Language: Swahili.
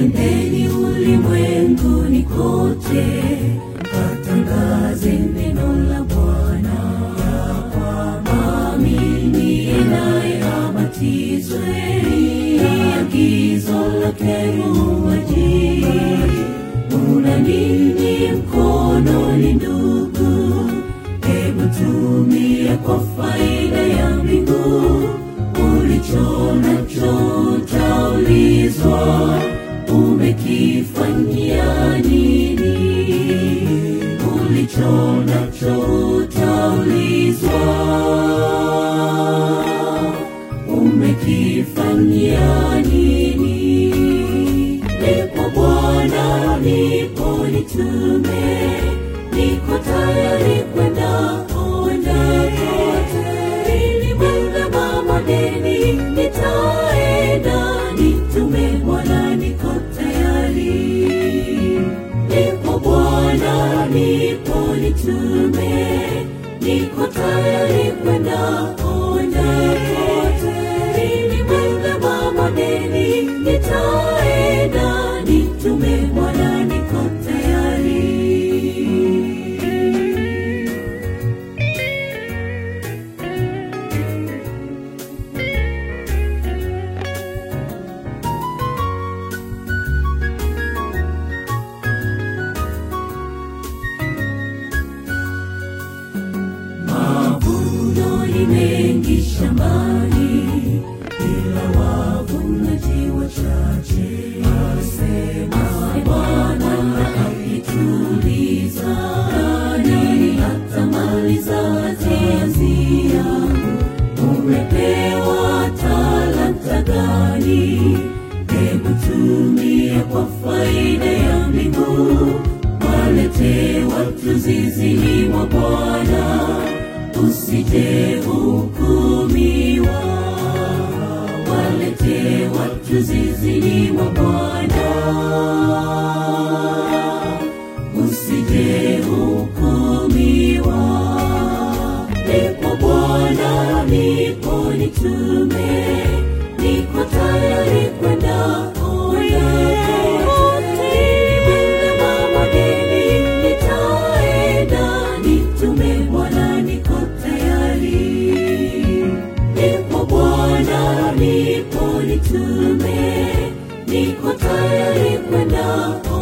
Enendeni ulimwenguni kote, katangaze neno la Bwana, ya kwamba aminiye naye abatizwe. Ni agizo lake muuaji. Una nini mkononi ndugu? Hebu tumia kwa faida ya mbingu. Ulicho nacho utaulizwa, umekifanyia nini? Ulicho nacho utaulizwa, umekifanyia nini? Nipo Bwana, nipo nitume, niko tayari kwenda kwenda kote, ili mwende mabondeni, nitaenda nitume Bwana, niko tayari. Nipo Bwana, nipo nitume, niko tayari kwenda kwenda kote, ili mwende mabondeni, nitaenda nitume Bwana, niko tayari. Mavuno ni mengi shambani, ila wavunaji wachache. Asema Bwana akituliza, nani atamaliza kazi yangu? Umepewa talanta gani? Hebu tumia kwa faida ya mbingu, walete watu zizini mwa Bwana, usije hukumiwa. Walete watu zizini mwa Bwana, usije hukumiwa. Nipo Bwana, nipo nitume, niko tayari kwenda kote. Nimeenda mabondeni, nitaenda nitume Bwana, niko tayari. Nipo Bwana, nipo nitume, niko tayari kwenda